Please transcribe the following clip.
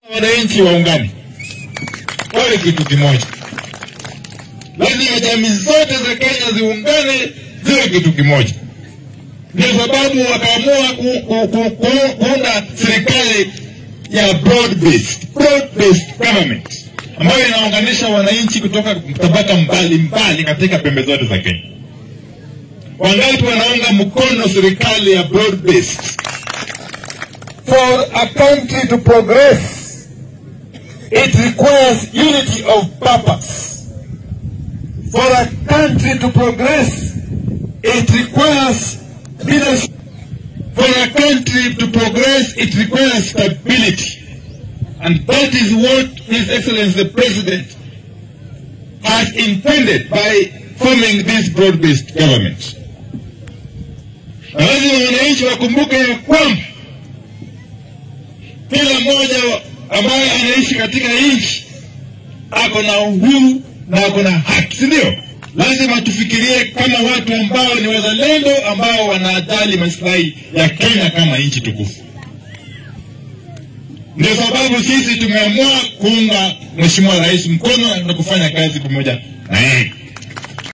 wananchi waungane wawe kitu kimoja. Lazima jamii zote za Kenya ziungane ziwe kitu kimoja. Ndio sababu wakaamua ku, ku, ku, ku, kuunda serikali ya broad based, broad based government ambayo inaunganisha wananchi kutoka tabaka mbalimbali katika pembe zote za Kenya. Wangapi wanaunga mkono serikali ya broad based? For a country to progress, it requires unity of purpose. For a country to progress, it requires leadership. For a country to progress, it requires stability. And that is what His Excellency the President has intended by forming this broad-based government. Na lazima wananchi wakumbuke ya kwamba kila mmoja ambaye anaishi katika nchi ako na uhuru na ako na haki, si ndio? Lazima tufikirie kama watu ambao ni wazalendo ambao wanajali maslahi ya Kenya kama nchi tukufu. Ndio sababu sisi tumeamua kuunga Mheshimiwa Rais mkono na kufanya kazi pamoja na yeye.